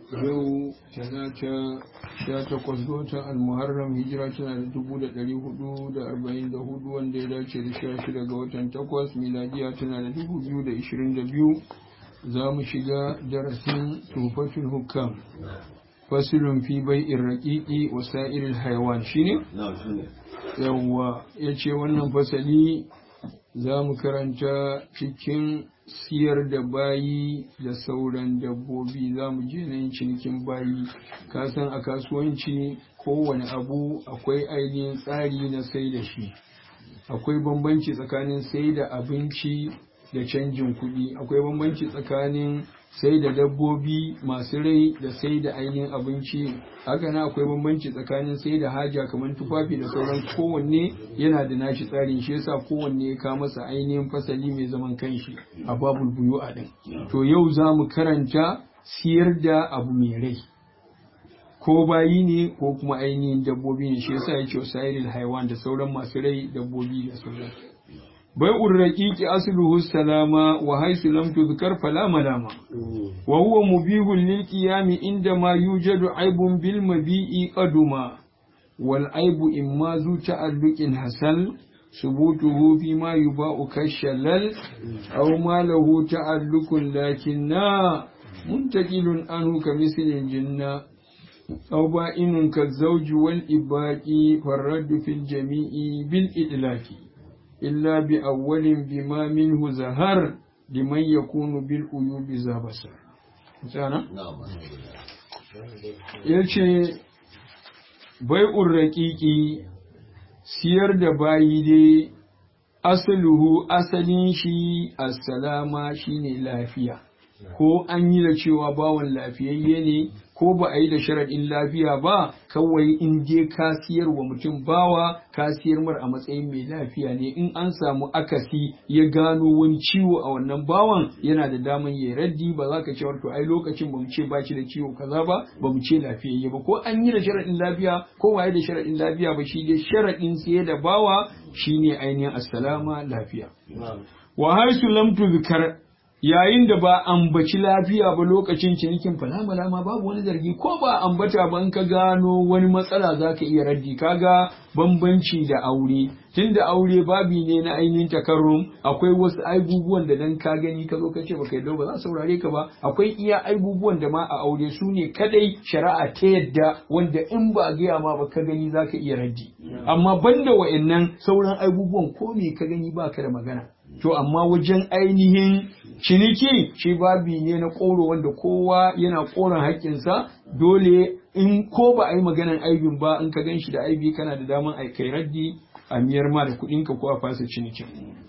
yau talata sha takwas ga watan almuharram hijira tana da dubu da ɗari hudu da arba'in da hudu wanda ya dace da sha shida ga watan takwas miladiya tana da dubu biyu da ishirin da biyu za mu shiga darasin tufatul hukam fasilun fi bai irraƙiƙi wa sa'irin haiwan shi ne? yawwa ya ce wannan fasali za mu karanta cikin siyar da bayi da sauran dabbobi za mu je nan cinikin bayi kasan a kasuwanci kowane abu akwai ainihin tsari na sai da shi akwai bambanci tsakanin sai da abinci da canjin kuɗi akwai bambanci tsakanin sai da dabbobi masu rai da sai da ainihin abinci haka na akwai bambanci tsakanin sai da haja kamar tufafi da sauran kowanne yana da nashi tsarin shi yasa kowanne ya ka masa ainihin fasali mai zaman kanshi a babul buyu a din to yau za mu karanta siyar da abu mai rai ko bayi ne ko kuma ainihin dabbobi ne shi yasa ya ce sairil haiwan da sauran masu rai dabbobi da sauran bai urraƙiƙi asluhu salama wa haisu lam tudhkar fala malama wa huwa mubihun lil qiyami inda ma yujadu aibun bil mabi'i qaduma wal aibu imma zu ta'alluqin hasal subutuhu fi ma yuba'u kashalal aw ma lahu ta'alluqun lakinna muntaqilun anhu kamislil jinna أو بائن كالزوج والإباء فالرد في الجميع بالإدلاك إلا بأول بما منه زهر لمن يكون بالعيوب ذا بصر مثلا yace bai'ur raƙiƙi siyar da bayi dai asaluhu asalin shi assalama shine lafiya ko an yi da cewa bawan lafiyayye ne ko ba a yi da sharaɗin lafiya ba kawai in je ka siyar wa mutum bawa ka siyar mar a matsayin mai lafiya ne in an samu akasi ya gano wani ciwo a wannan bawan yana da daman ya raddi ba za ka ce to ai lokacin ba mu ce baki da ciwo kaza ba ba mu ce lafiyayye ba ko an yi da sharaɗin lafiya ko ba yi da sharaɗin lafiya ba shi dai sharaɗin siye da bawa shine ainihin assalama lafiya wa haisu lam tuzkar yayin da ba ambaci lafiya ba lokacin cinikin falamala ma babu wani zargi ko ba ambata ban ka gano wani matsala za ka iya raddi kaga bambanci da aure tun da aure babi ne na ainihin takarrum akwai wasu aibubuwan da dan ka gani ka zo ka ce baka yadda ba za saurare ka ba akwai iya aibubuwan da ma a aure su ne kadai shari'a ta yadda wanda in ba a gaya ma ba ka gani za ka iya raddi amma banda wa'annan sauran aibubuwan ko me ka gani ba ka da magana to amma wajen ainihin ciniki shi babi ne na ƙoro wanda kowa yana ƙoron haƙƙinsa dole in ko ba a yi maganan aibin ba in ka gan shi da aibi kana da daman a kai raddi a miyar ma da kuɗinka ko a fasa cinikin.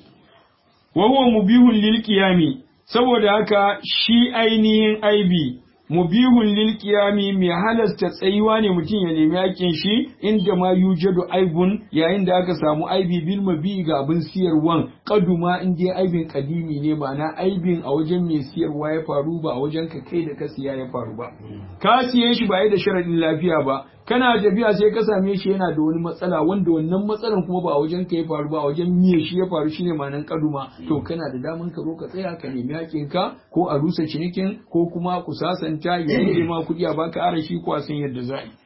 wa huwa mubihun lil qiyami saboda haka shi ainihin aibi mubihun lil qiyami mai halasta tsayuwa ne mutum ya nemi yakin shi inda ma yujadu aibun yayin da aka samu aibi bil mabi ga abin siyarwan kaduma in dai aibin kadimi ne ma'ana aibin a wajen mai siyarwa ya faru ba a wajen ka kai da ka siya ya faru ba ka siye shi ba da sharadin lafiya ba kana tafiya sai ka same shi yana da wani matsala wanda wannan matsalan kuma ba a wajen ka ya faru ba a wajen miye shi ya faru shine ma'anan kaduma to kana da daman ka zo ka tsaya ka nemi hakin ka ko a rusa cinikin ko kuma ku sasanta ya yi ma kuɗi a baka arashi ko a san yadda za yi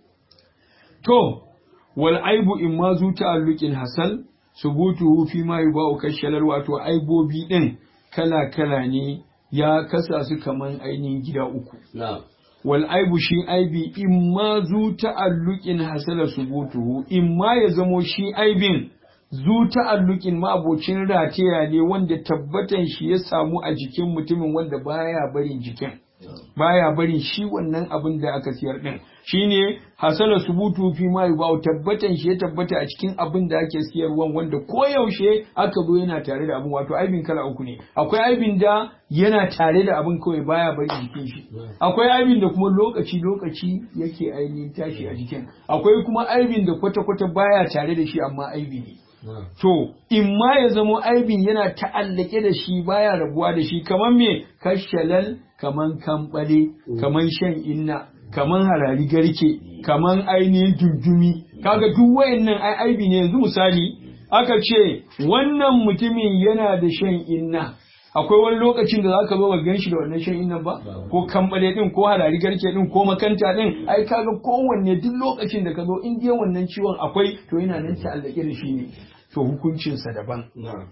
to wal aibu in ma zu ta'alluqin hasal subutuhu fi ma yuba'u kashalal wato aibobi din kala kala ne ya kasa su kaman ainihin gida uku wal aibu shi aibi in ma zu ta'alluqin hasala subutuhu in ma ya zamo shi aibin zu ta'alluqin ma abocin rataya ne wanda tabbatan shi ya samu a jikin mutumin wanda baya barin jikin baya barin shi wannan abin da aka siyar din shine hasala subutu fi ma yuba tabbatan shi ya tabbata a cikin abin da ake siyarwan wanda koyaushe aka zo yana tare da abin wato aibin kala uku ne akwai aibin da yana tare da abin kawai baya bari jikin shi akwai aibin da kuma lokaci lokaci yake ainihin tashi a jikin akwai kuma aibin da kwata kwata baya tare da shi amma aibi ne To, in ma ya zamo aibin yana ta'allake da shi baya rabuwa da shi kamar me kashalal kaman kambale kaman shan inna kaman harari garke kaman ainihin dundumi kaga duk wayannan ai aibi ne yanzu misali aka ce wannan mutumin yana da shan inna akwai wani lokacin da zaka zo ka gan shi da wannan shan innan ba ko kambale din ko harari garke din ko makanta din ai kaga kowanne duk lokacin da ka zo in dai wannan ciwon akwai to yana nan ta'allake da shi ne to hukuncinsa daban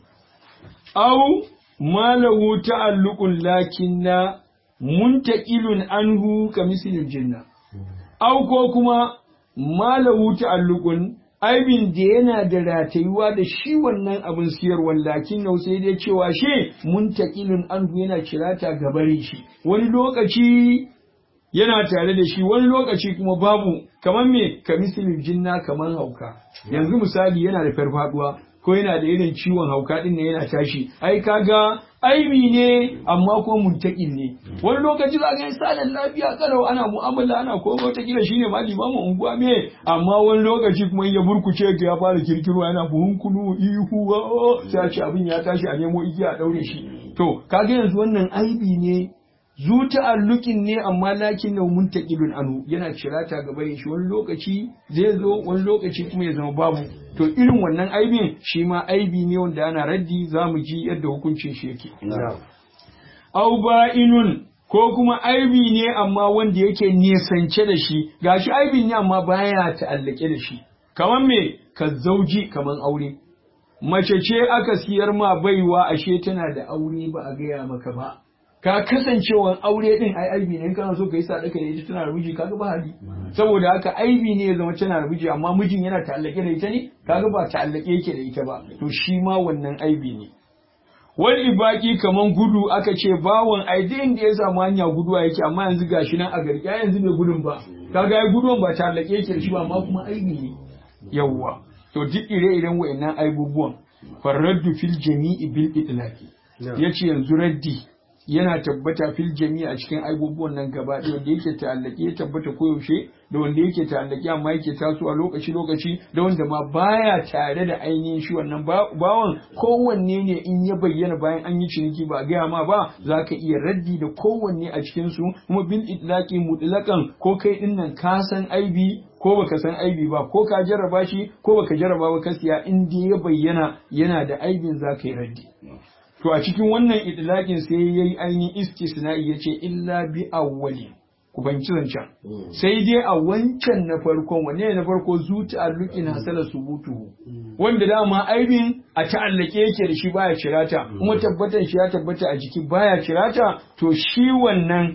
au malahu ta'alluqun lakinna muntaqilun anhu ka mislil jinna au ko kuma malahu ta'alluqun aibin da yana da ratayuwa da shi wannan abin siyarwan lakin nau sai dai cewa shi muntaqilun anhu yana kirata gabarin shi wani lokaci yana tare da shi wani lokaci kuma babu kamar me ka mislil jinna kamar hauka yanzu misali yana da farfaduwa ko yana da irin ciwon hauka din ne yana tashi ai kaga aibi ne amma ko muntakin ne wani lokaci za ga sanan lafiya kalau ana mu'amala ana ko wata kila shine ma limamu unguwa me amma wani lokaci kuma ya burkuce ga ya fara kirkiro yana buhun kunu ihu sai a ce abin ya tashi a nemo igiya a daure shi to kaga yanzu wannan aibi ne zu ta'alluqin ne amma lakin na muntaqilun anu yana cirata gaba shi wani lokaci zai zo wani lokaci kuma ya zama babu to irin wannan aibin shi ma aibi ne wanda ana raddi zamu ji yadda hukuncin shi yake au ba'inun ko kuma aibi ne amma wanda yake nesance da shi gashi aibin ne amma baya ta'allake da shi kamar me ka zauji kamar aure mace ce aka siyar ma baiwa ashe tana da aure ba a gaya maka ba ka kasancewan aure din ai aibi ne in kana so ka yi sadaka da ita tana da miji kaga ba hali saboda haka aibi ne ya zama tana da miji amma mijin yana ta'allake da ita ne kaga ba ta'allake yake da ita ba to shi ma wannan aibi ne wani baki kaman gudu aka ce bawon ai duk inda ya samu hanya guduwa yake amma yanzu gashi nan a gari ya yanzu bai gudun ba kaga ai gudun ba ta'allake yake da shi ba amma kuma aibi ne yawwa to duk ire-iren wa'annan aibubuwan farraddu fil jami'i bil itlaqi yace yanzu raddi yana tabbata fil jami'a a cikin abubuwan nan gaba ɗaya wanda yake ta'allaki ya tabbata koyaushe da wanda yake ta'allaki amma yake tasowa lokaci lokaci da wanda ma baya tare da ainihin shi wannan bawan kowanne ne in ya bayyana bayan an yi ciniki ba a gaya ma ba za ka iya raddi da kowanne a cikin su kuma bil itlaqi mutlaqan ko kai din nan ka san aibi ko baka san aibi ba ko ka jarraba shi ko baka jarraba ba ka siya in dai ya bayyana yana da aibin za ka yi raddi to a cikin wannan idlaqin sai yayi ainihin istisna'i yace illa bi awwali ku fahimci zancen sai dai a wancan na farkon wanne na farko zu ta'alluqin hasala subutu wanda dama aibin a ta'allake yake da shi baya cirata kuma tabbatan shi ya tabbata a jiki baya cirata to shi wannan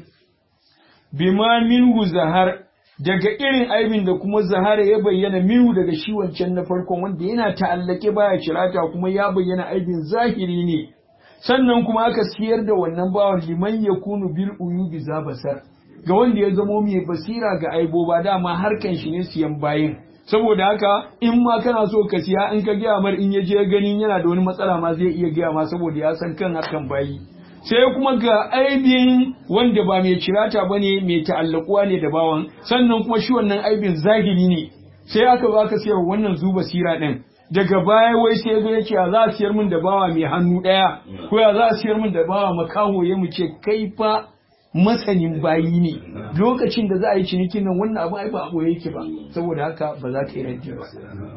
bima minhu zahar daga irin aibin da kuma zahara ya bayyana minhu daga shi wancan na farkon wanda yana ta'allake baya cirata kuma ya bayyana aibin zahiri ne sannan kuma aka siyar da wannan bawan liman ya kunu bil uyubi za basar ga wanda ya zamo mai basira ga aibo ba dama harkan shi ne siyan bayin saboda haka in ma kana so ka siya in ka gaya mar in ya je ganin yana da wani matsala ma zai iya gaya ma saboda ya san kan harkan bayi sai kuma ga aibin wanda ba mai cirata ba ne mai ta'allakuwa ne da bawan sannan kuma shi wannan aibin zahiri ne sai aka zo aka siyar wannan zuba sira din daga baya wai sai zo yake za a siyar min da bawa mai hannu ɗaya ko ya za a siyar min da bawa makaho ya mu ce kai fa masanin bayi ne lokacin da za a yi cinikin nan wannan abu ai ba a boye yake ba saboda haka ba za ka yi raddi ba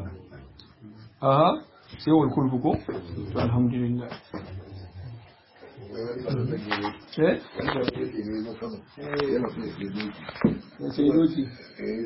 aha sai wal kulfu ko to alhamdulillah eh sai doki